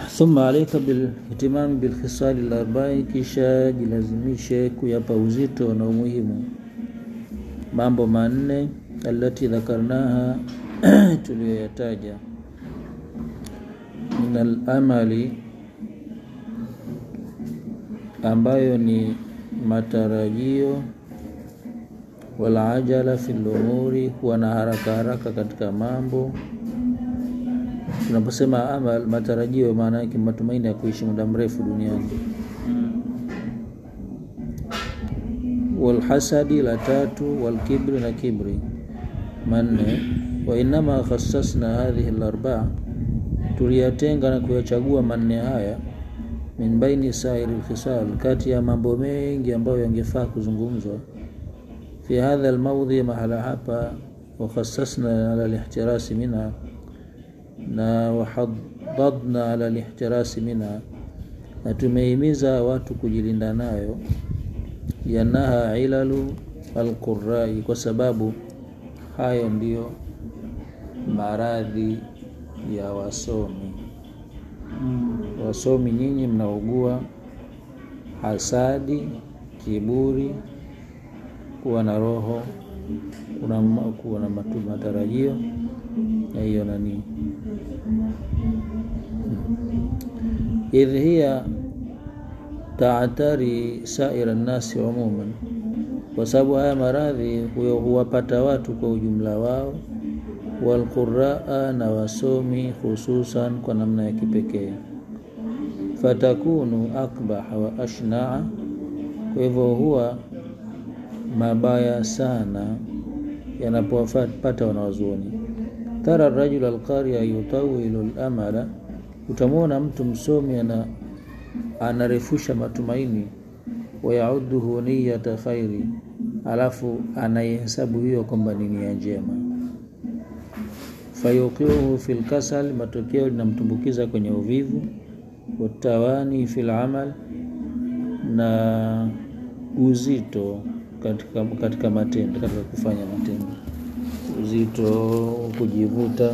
thumma alaika bilihtimami bilkhisali larbai, kisha jilazimishe kuyapa uzito na umuhimu mambo manne alati dhakarnaha tuliyoyataja min alamali, ambayo ni matarajio walajala fi lumuri, kuwa na haraka haraka katika mambo. Tunaposema amal, matarajio, maana yake matumaini ya kuishi muda mrefu duniani. Walhasadi, la tatu. Walkibri, na kibri, manne. Wa innama khassasna hadhihi larbaa, tuliyatenga na kuyachagua manne haya min baini sairi lkhisal, kati ya mambo mengi ambayo yangefaa kuzungumzwa fi hadha almaudhi, mahala hapa. Wakhassasna ala lihtirasi minha, na wahadadna ala lihtirasi minha, na tumehimiza watu kujilinda nayo. Yanaha ilalu alqurai, kwa sababu hayo ndiyo maradhi ya wasomi. Wasomi nyinyi mnaugua hasadi, kiburi kuwa na roho kuna kuwa na matarajio na hiyo nani, idh hiya taatari saira nnasi umuman, kwa sababu haya maradhi huwapata watu kwa ujumla wao, walquraa, na wasomi hususan kwa namna ya kipekee. Fatakunu akbaha wa ashnaa, kwa hivyo huwa mabaya sana yanapowapata wanawazuoni. Tara rajul alqaria yutawilu lamala, utamwona mtu msomi ana anarefusha matumaini. Wayauduhu niyata khairi, alafu anaihesabu hiyo kwamba ni nia njema. Fayuqiuhu fi lkasal, matokeo linamtumbukiza kwenye uvivu. Watawani fi lamal, na uzito katika, katika matendo, katika kufanya matendo, uzito, kujivuta.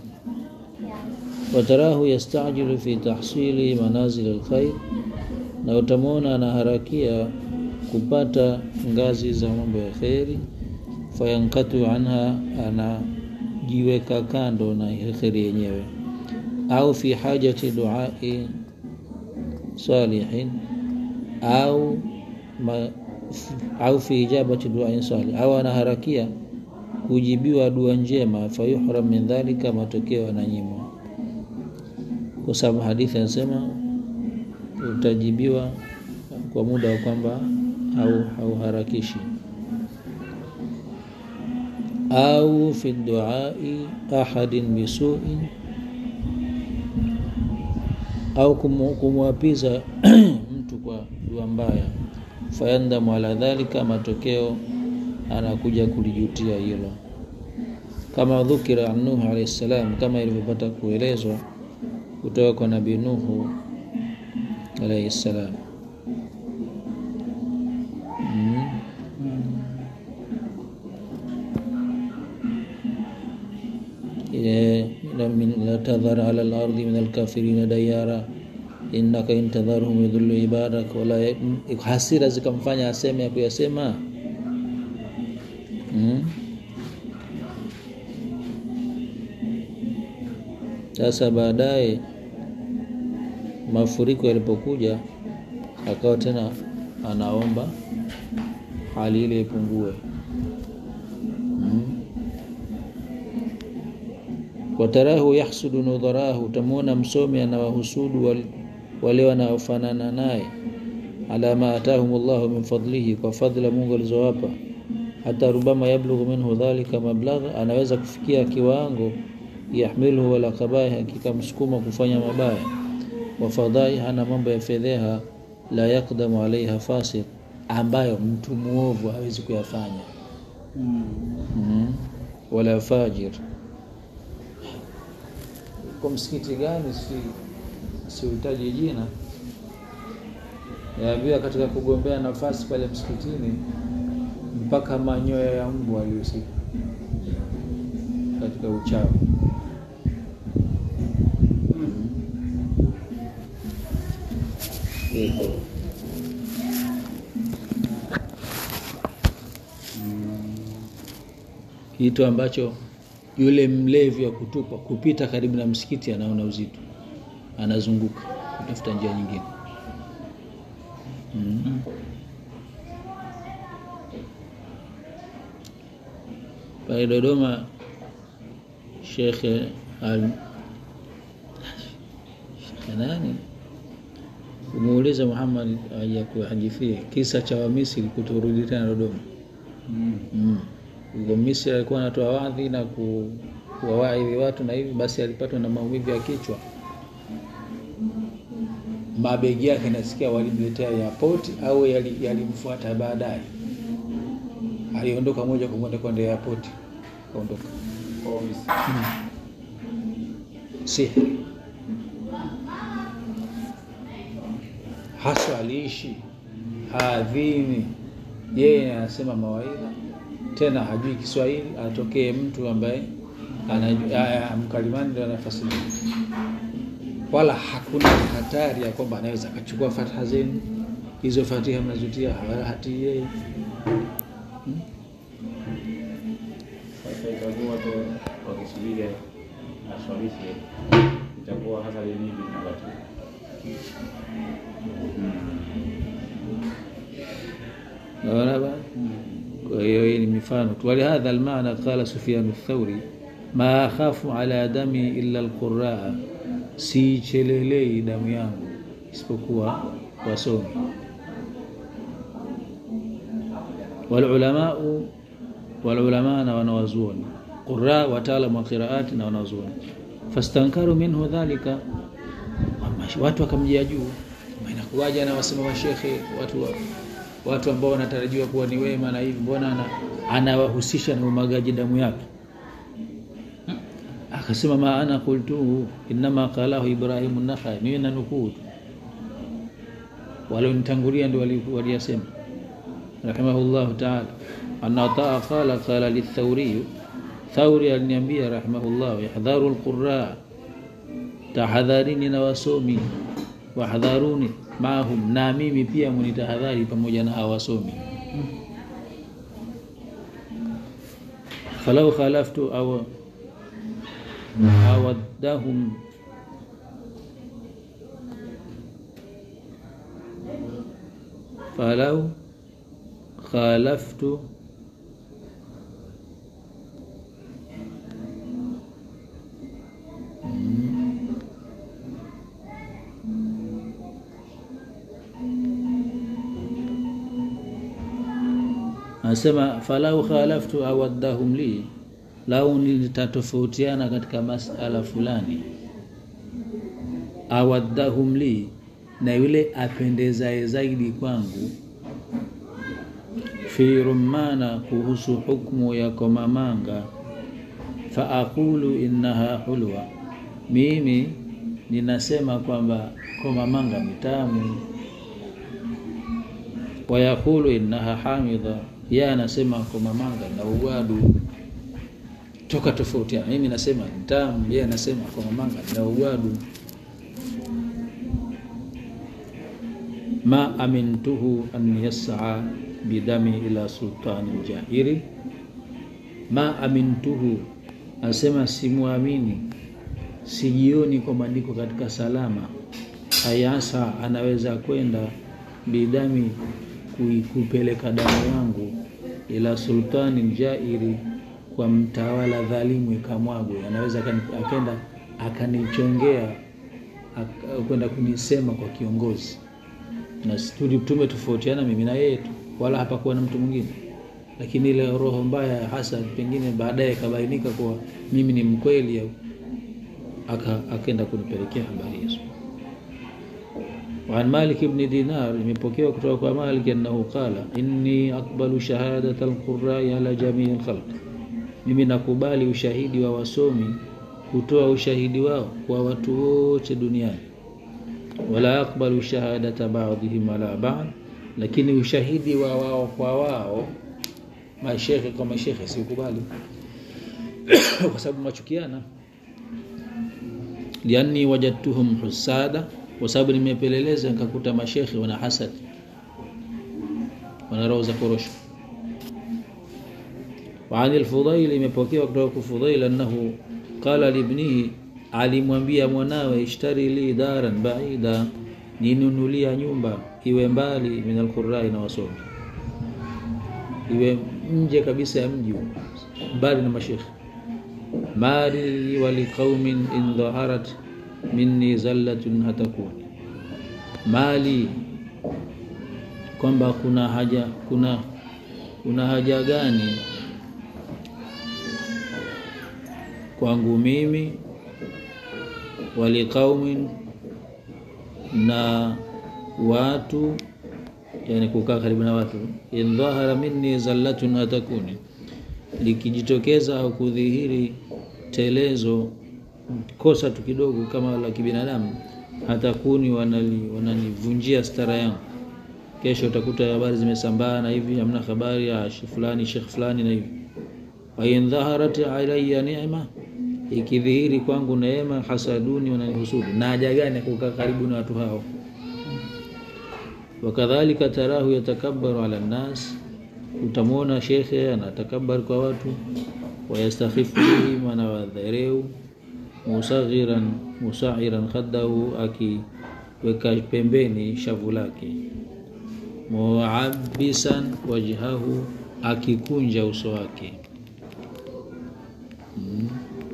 Watarahu yastajilu fi tahsili manazil alkhair, na utamwona anaharakia kupata ngazi za mambo ya kheri. Fayankatu anha, anajiweka kando na kheri yenyewe. Au fi hajati duai salihin, au ma au fi ijabati duain salih, au anaharakia kujibiwa dua njema. Fayuhram min dhalika, matokeo ananyimwa, kwa sababu hadithi anasema utajibiwa kwa muda wa kwamba au hauharakishi. Au fi duai ahadin bisuin, au kumwapiza mtu kwa dua mbaya fayandamu ala dhalika, matokeo anakuja kulijutia hilo. Kama dhukira an Nuh alayhi salam, kama ilivyopata kuelezwa kutoka kwa Nabii Nuhu alayhi salam. mm. la tadhar ala al-ardi min al-kafirina dayara innaka intadharhum yudhillu ibadak wala hasira zikamfanya aseme ya kuyasema. Sasa hmm. Baadaye mafuriko yalipokuja, akawa tena anaomba hali ile ipungue. hmm. Watarahu yahsudu nudharahu, utamwona msomi anawahusudu wal wale wanaofanana naye, ala ma atahum Allahu min fadlihi, kwa fadhila Mungu alizowapa. Hata rubama yablughu minhu dhalika mablagha, anaweza kufikia kiwango yahmiluhu wala kabaya, hakika msukuma kufanya mabaya. Wa fadhai, hana mambo ya fedheha, la yakdamu alaiha fasik, ambayo mtu muovu hawezi kuyafanya. mm. mm. wala fajir. Kwa msikiti gani si siuhitaji jina, yaambiwa katika kugombea nafasi pale msikitini, mpaka manyoya ya mbwa alihusika katika uchawi. iko kitu ambacho yule mlevi wa kutupwa kupita karibu na msikiti anaona uzito, anazunguka kutafuta njia nyingine. mm. Pale Dodoma Shekhe al Shekhe nani umuuliza Muhammad ajakuhadithie kisa cha Wamisri kuturudi tena Dodoma. Mm. mm. Huko Misri alikuwa anatoa wadhi na ku- kuwawaidhi watu na hivi, basi alipatwa na maumivu ya kichwa, mabegi yake nasikia walimletea airport au yali- yalimfuata baadaye. Aliondoka moja kwa moja kwenda airport, kaondoka Kwa Misri. sihiri haswa aliishi haadhini, yeye anasema mawaidha, tena hajui Kiswahili, atokee mtu ambaye anajua- aya, mkalimani ndio anafasiri, wala hakuna hatari ya kwamba anaweza akachukua fatha zenu hizo, fatiha mnazutia, wala hatii yeye. Sasa itakuwa watu wakisubiri aswalishe, itakuwa hasa ni nini wakati Naona bana. Kwa hiyo hii ni mifano tu. Walihadha almaana qala Sufyan Thauri, ma akhafu ala dami illa alquraa, siichelelei damu yangu isipokuwa wasomi. Walulamau, walulamaa na wanawazuoni, qura wataalamu wa qiraati na wanawazuoni. Fastankaru minhu dhalika, watu wakamjia juu, inakuwaje anawasema mashekhe watu wa watu ambao wanatarajiwa kuwa ni wema na hivi, mbona ana, anawahusisha na umagaji damu yake? Akasema ma ana qultuhu innama qalahu Ibrahimu Nakhai, mimi nanukuu tu, walionitangulia ndio wali- waliyasema rahimahullahu taala. Anna taa qala qala lithauriyu, Thauri aliniambia rahimahullah, yahdharu alqurra, tahadharini na wasomi wahdharuni maahum, na mimi pia munitahadhari pamoja na hawa wasomi. falau khalaftu aw awaddahum falau khalaftu anasema falau khalaftu awaddahum li, lau nitatofautiana katika masala fulani, awaddahum li, na yule apendezaye zaidi kwangu, fi rumana, kuhusu hukmu ya komamanga, fa aqulu innaha hulwa, mimi ninasema kwamba komamanga ni tamu wayaqulu innaha hamidha, yeye anasema komamanga na ugwadu. Toka tofautiana, mimi nasema ni tamu, yeye anasema komamanga na ugwadu. ma amintuhu an yas'a bidami ila sultani jahiri, ma amintuhu, anasema simwamini, sijioni kwamba niko katika salama. Ayasa anaweza kwenda bidami kui- kupeleka damu yangu ila sultani jairi, kwa mtawala dhalimu ikamwagwe. Anaweza akani- akenda akanichongea ak- kwenda kunisema kwa kiongozi, na studi tumetofautiana mimi na yeye tu, wala hapakuwa na mtu mwingine, lakini ile roho mbaya hasa pengine baadaye ikabainika kuwa mimi ni mkweli, au aka- akaenda kunipelekea habari hizo. وعن مالك بن دينار imepokewa kutoka kwa Malik annahu qala inni aqbalu shahadata alqurra'i ala jamii alkhalq, mimi nakubali ushahidi wa wasomi kutoa ushahidi wao kwa watu wote duniani. Wala aqbalu shahadata ba'dihim ala ba'd, lakini ushahidi wa wao kwa wao mashekhe kwa mashekhe siukubali kwa sababu machukiana lianni wajadtuhum husada kwa sababu nimepeleleza nikakuta mashekhe wana hasad wana roho za korosho وعن الفضيل imepokewa kutoka kwa Fudhail annahu qala libnihi alimwambia mwanawe ishtari li daran baida ninunulia nyumba iwe mbali min alqurai na wasomi iwe nje kabisa ya mji mbali na mashekhe mali waliqaumin in dhaharat minni zallatun hatakuni mali kwamba kuna haja kuna kuna haja gani kwangu mimi waliqaumin na watu yani kukaa karibu na watu in dhahara minni zallatun atakuni likijitokeza au kudhihiri telezo kosa tu kidogo kama la kibinadamu hata kuni wananivunjia wanani stara yangu kesho utakuta habari zimesambaa na hivi hamna habari ya fulani shekh fulani na hivi wa in dhaharat alayya ni'ma ikidhihiri kwangu neema hasaduni wananihusudu na haja gani kukaa karibu na watu hao wakadhalika tarahu yatakabbaru ala nnas utamwona shekhe anatakabbar kwa watu wayastakhifu bihim anawadhareu musaghiran musairan khaddahu akiweka pembeni shavu lake muabisan wajhahu akikunja uso wake hmm.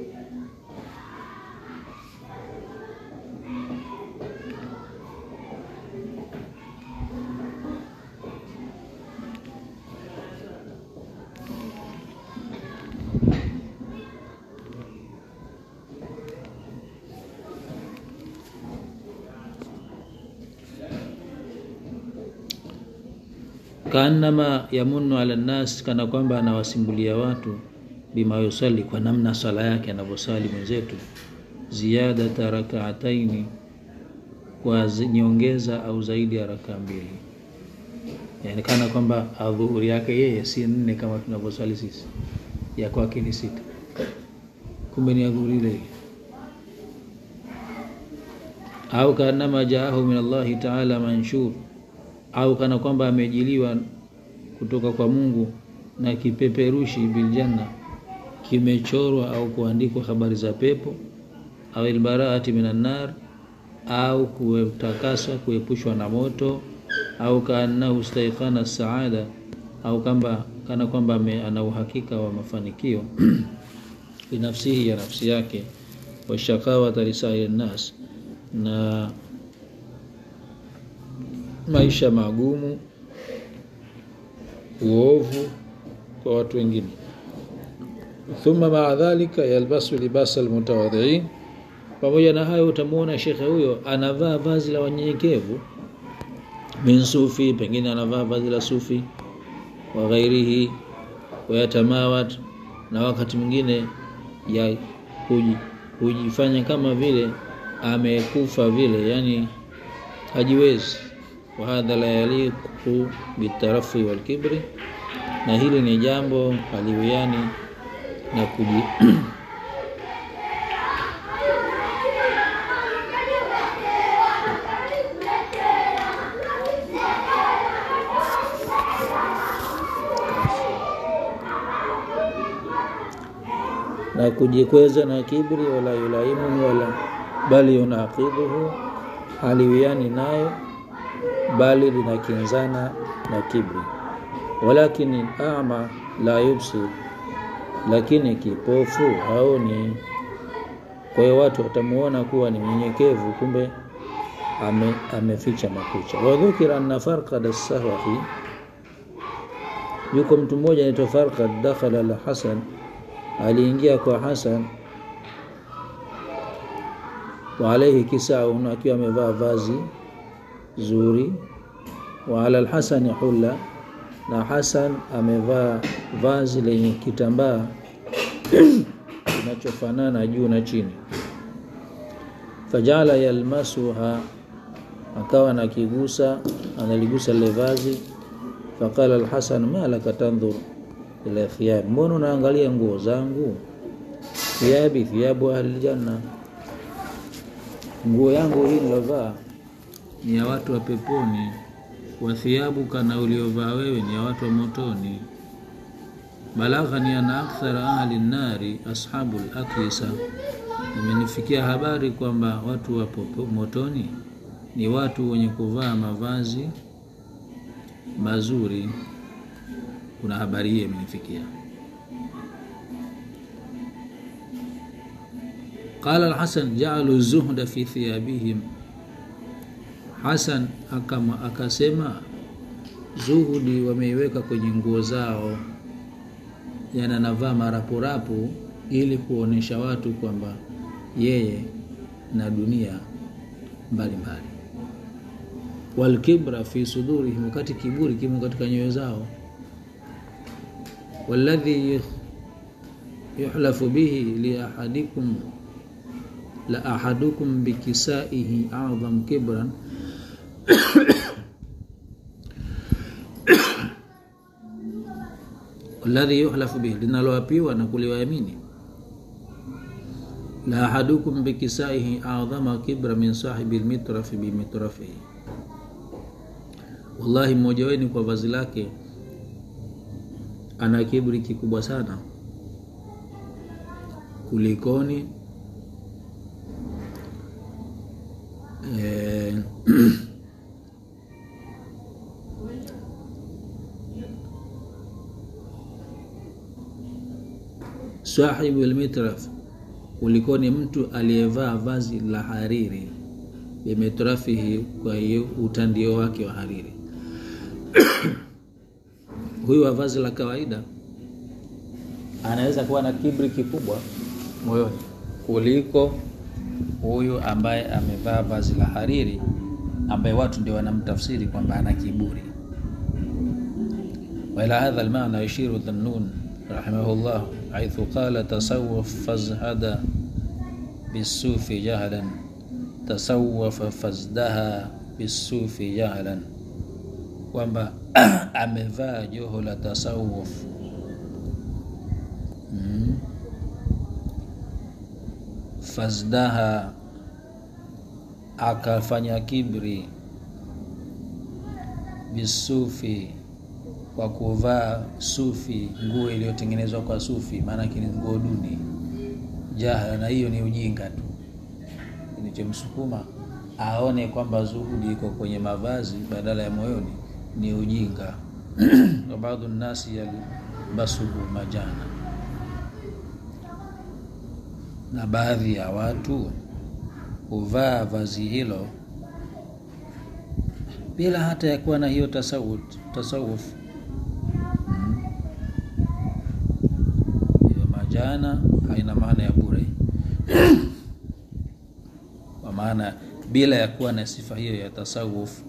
kaannama yamunnu ala nnas, kana kwamba anawasimbulia watu bima yusali, kwa namna swala yake anavyosali mwenzetu, ziyadata rakaataini, kwa nyongeza au zaidi ya rakaa mbili, yani kana kwamba adhuhuri yake yeye si nne kama tunavyosali sisi, ya kwake ni sita, kumbe ni adhuhuri ile au kaannama jaahu min Allahi taala manshur au kana kwamba amejiliwa kutoka kwa Mungu na kipeperushi biljanna kimechorwa au kuandikwa habari za pepo au ilbaraati minan nar au kutakaswa kuepushwa na moto au kaannahu staiqana saada au kamba kana kwamba ana uhakika wa mafanikio binafsihi ya nafsi yake washakawata lisairi nnas na maisha magumu, uovu kwa watu wengine. Thumma maa dhalika yalbasu libasa almutawadhiin, pamoja na hayo utamwona shekhe huyo anavaa vazi la wanyenyekevu, min sufi, pengine anavaa vazi la sufi wa ghairihi, wayatamawat, na wakati mwingine ya hujifanya kama vile amekufa vile, yani hajiwezi wahadha la yaliqu bitarafi walkibri, na hili ni jambo haliwiani na kuji na kujikweza na kibri, wala yulaimuhu wala bali yunaqidhuhu, haliwiani nayo bali linakinzana na kibri. Walakini ama la yubsir, lakini kipofu haoni. Kwa hiyo watu watamuona kuwa ni mnyenyekevu, kumbe ame, ameficha makucha. Wadhukira anna Farqad as-Sahwahi, yuko mtu mmoja anaitwa Farqad, dakhala la Hasan, aliingia kwa Hasan wa alaihi kisaun, akiwa amevaa vazi zuri wa ala alhasani hulla, na Hasan amevaa vazi lenye kitambaa kinachofanana juu na chini. Fajala yalmasuha, akawa nakigusa analigusa lile vazi. Faqala alhasan ma laka tandhur ila thiyab, mbona unaangalia nguo zangu? Thiyabi thiyabu ahli janna, nguo yangu hii nilovaa ni ya watu wa peponi, wa thiyabuka, na uliovaa wewe ni ya watu wa motoni. Balaghani ana akthara ahli nnari ashabu laklisa, imenifikia habari kwamba watu wa popo- motoni ni watu wenye kuvaa mavazi mazuri. Kuna habari hiyo imenifikia. Qala Alhasan jaalu zuhda fi thiyabihim, Hasan akama akasema zuhudi wameiweka kwenye nguo zao, yani anavaa marapurapu ili kuonesha watu kwamba yeye na dunia mbalimbali. Walkibra fi sudurihim, wakati kiburi kimo katika nyoyo zao. Walladhi yuhlafu bihi li ahadikum la ahadukum bikisaihi adham kibran alladhi yuhlafu bihi, linaloapiwa na kuliwaamini. La ahadukum bikisaihi adhama kibra min sahibi lmitrafi bimitrafihi, wallahi mmoja wenu kwa vazi lake ana kibri kikubwa sana kulikoni eh, sahibu lmitraf kulikoni mtu aliyevaa vazi la hariri bimitrafihi, kwa hiyo utandio wake wa hariri. Huyu wa vazi la kawaida anaweza kuwa na kibri kikubwa moyoni kuliko huyu ambaye amevaa vazi la hariri, ambaye watu ndio wanamtafsiri kwamba ana kiburi. wa ila hadha almaana yushiru Dhannun rahimahullah haithu qala tasawwaf fazhada bisufi jahlan tasawwafa fazdaha bisufi jahlan, kwamba amevaa joho la tasawuf mm. fazdaha akafanya kibri bisufi kwa kuvaa sufi, nguo iliyotengenezwa kwa sufi, maanake ni nguo duni. Jahla, na hiyo ni ujinga tu, kilichomsukuma aone kwamba zuhudi iko kwenye mavazi badala ya moyoni ni ujinga. wa baadhu nnasi yalbasuhu majana, na baadhi ya watu huvaa vazi hilo bila hata ya kuwa na hiyo tasawuf tasawuf hiyo majana haina maana ya bure kwa maana bila ya kuwa na sifa hiyo ya tasawuf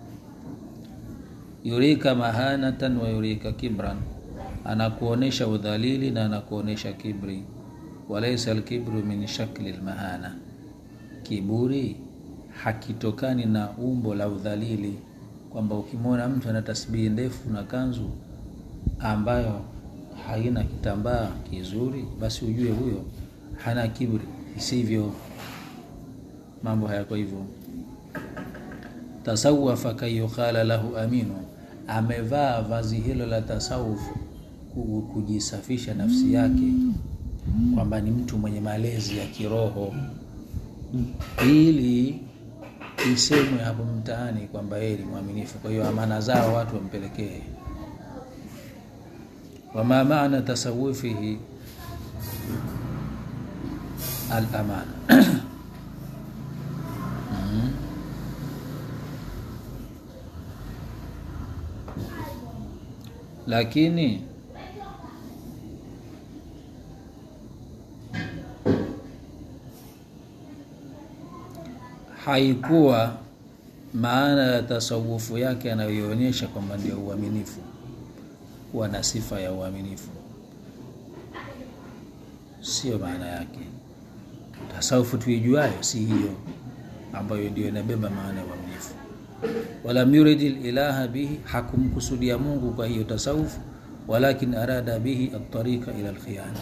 yurika mahanatan wa yurika kibran anakuonesha udhalili na anakuonesha kibri walaisa alkibru min shakli lmahana kiburi hakitokani na umbo la udhalili kwamba ukimwona mtu ana tasbihi ndefu na kanzu ambayo haina kitambaa kizuri basi ujue huyo hana kibri isivyo mambo hayako hivyo tasawafa kayuqala lahu aminu amevaa vazi hilo la tasawuf kujisafisha nafsi yake kwamba ni mtu mwenye malezi ya kiroho ili isemwe hapo mtaani kwamba yeye ni mwaminifu kwa hiyo amana zao watu wampelekee wama maana tasawufihi al-amana mm. lakini haikuwa maana ya tasawufu yake anayoionyesha kwamba ndio uaminifu kuwa na sifa ya uaminifu sio maana yake tasawufu tuijuayo si hiyo ambayo ndio inabeba maana ya uaminifu walam yuridi ilaha bihi hakumkusudia mungu kwa hiyo tasawufu walakin arada bihi atariqa ila alkhiyana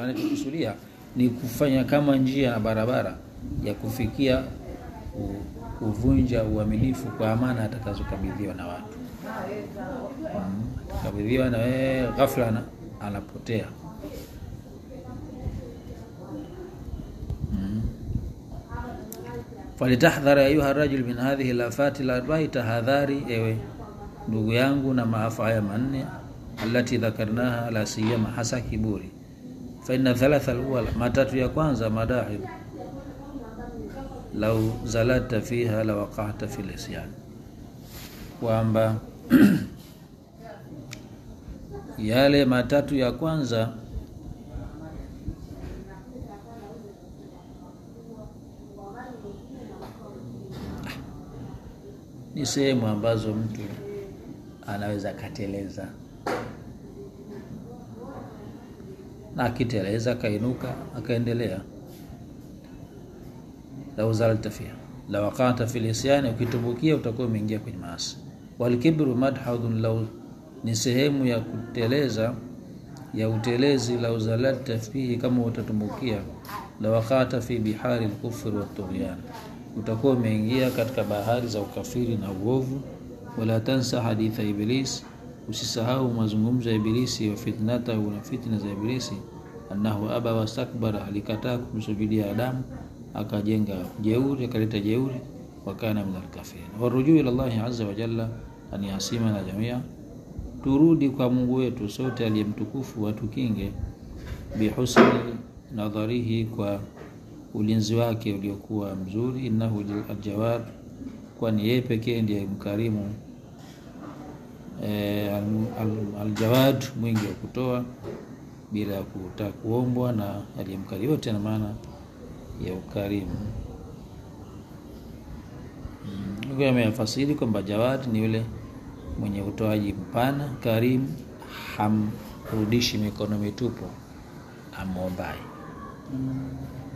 anachokusudia ni kufanya kama njia na barabara ya kufikia kuvunja uaminifu kwa amana atakazokabidhiwa na watu mm. atakabidhiwa na wewe ghafla ana- anapotea mm. falitahdhara ayuha rajul min hadhihi lafati larbai tahadhari ewe ndugu yangu na maafa haya manne alati dhakarnaha la siyama hasa kiburi faina thalatha alawala matatu ya kwanza madahil lau zalata fiha la waqata fi lisyan kwamba yale matatu ya kwanza ni sehemu ambazo mtu anaweza akateleza na akiteleza akainuka akaendelea lau zalta fiha la waqata fi lisyani ukitumbukia utakuwa umeingia kwenye maasi walkibru madhadun lau ni sehemu ya kuteleza ya utelezi lau zalalta fihi kama utatumbukia la waqata fi bihari lkufri watughyan utakuwa umeingia katika bahari za ukafiri na uovu wala tansa haditha iblis usisahau mazungumzo ya ibilisi wa fitnatahu na fitna za ibilisi annahu aba wastakbara alikataa kumsujudia adamu akajenga jeuri akaleta jeuri wakana min alkafirin warujuu ila llahi aza wajalla an yasimana jamia turudi kwa mungu wetu sote aliyemtukufu watukinge bihusni nadharihi kwa ulinzi wake uliokuwa mzuri innahu aljawad kwani yeye pekee ndiye mkarimu e, aljawad mwingi wa kutoa bila ya kutaka kuombwa na aliyemkarimu yote na maana ya ukarimu mm. ameyafasiri kwamba jawad ni yule mwenye utoaji mpana karimu hamrudishi mikono mitupu amwombaye